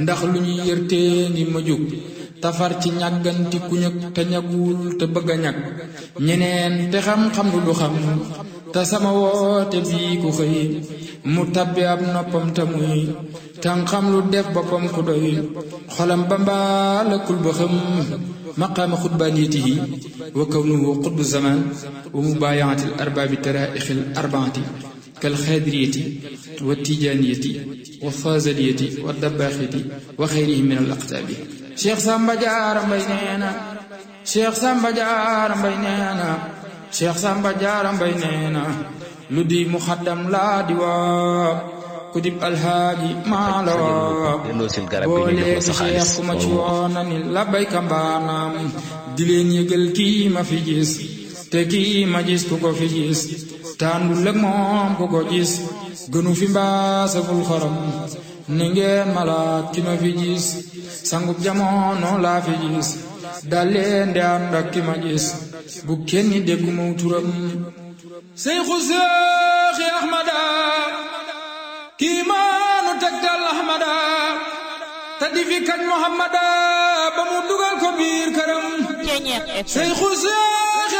ndax lu ñuy yërtee ngi ma jóg tafar ci ñàgganti ku ñëg te ñagul te bëgg a ñag ñeneen te xam-xam lu du xam te sama woote bii ku xëy mu tabbi ab noppam te muy tan xam lu def boppam ku doy xolam ba mbaalakul ba xam maqaama xutbaaniyatihi wa kawnuhu xutbu zaman wa mubaayaati al arbaabi taraixi al arbaati kal xaadiriyati wa tijaaniyati wa faazaliyati wa dabbaaxiti wa xayrihi min al aqtaabi cheikh Samba Diarra Mbaye nee na cheikh Samba Diarra Mbaye nee na cheikh Samba Diarra Mbaye nee na lu di muxaddam laa di waa ku dib alhaaji maa la waa boo léegi cheikh ku ma ci woona ni la bayka mbaanaam di leen yëgal kii ma fi gis te kii ma gis ku ko fi gis tàndu lëg moom ku ko gis gënu fi mbaasaful xorom ni ngeen malaat ki ma fi gis sangub jamono laa fi gis daleen de ànd ak ki ma gis bu kenn dégg mu turam seyxu seexi ahmada kii maanu tegtal ahmada te di fi kañ muhammada ba mu dugal ko biir këram seyxu seex